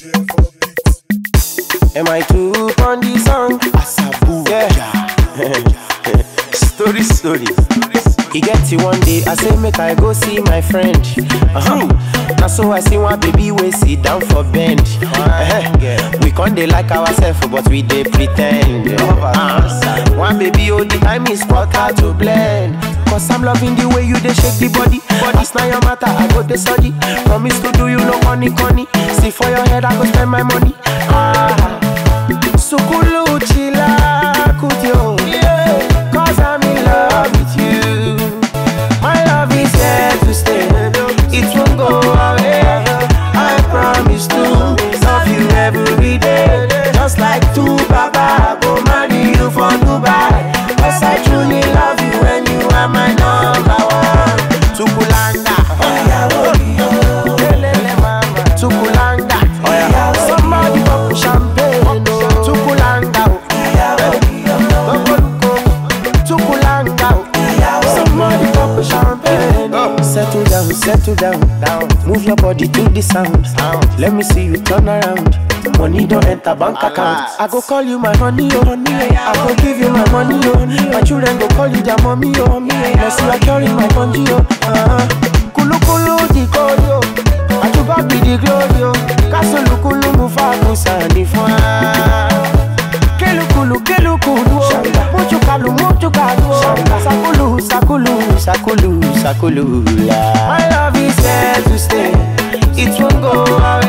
Am I too on the song? Asabu. Yeah. story, story. He get it one day, I say make I go see my friend. Uh-huh. Now so I see one baby we sit down for bench. Uh-huh. We can't they like ourselves, but we they pretend. Uh, one baby all the time is spot hard to blend. Cause I'm loving the way you they shake the body. But it's not your matter, I go the study. Promise to do you no honey, honey. See for your head, I go spend my money. Ah. Sukulu chila kutyo Cause I'm in love with you My love is here to stay It won't go away I promise to love you every day Just like two baba I go marry you for Dubai Cause I truly love you and you are my number one Tukulanga Lelele mama Tukulanga Somebody pop champagne oh. Tukulanga Tukulanga Somebody pop champagne oh. Settle down, settle down, down Move your body to the sound Let me see you turn around Money don't enter bank account I go call you my honey, oh honey oh. I go give you my money, oh My children go call you their mommy, oh Now see I carry my bungee, oh uh-huh. Kulu kulu di koyo Ajuba be the glory, oh Kasulu kulu mufa kusani fwa Kelukulu kelukulu, oh Muchukalu muchukalu, oh Sakulu sakulu sakulu sakulu la My love is here to stay It won't go away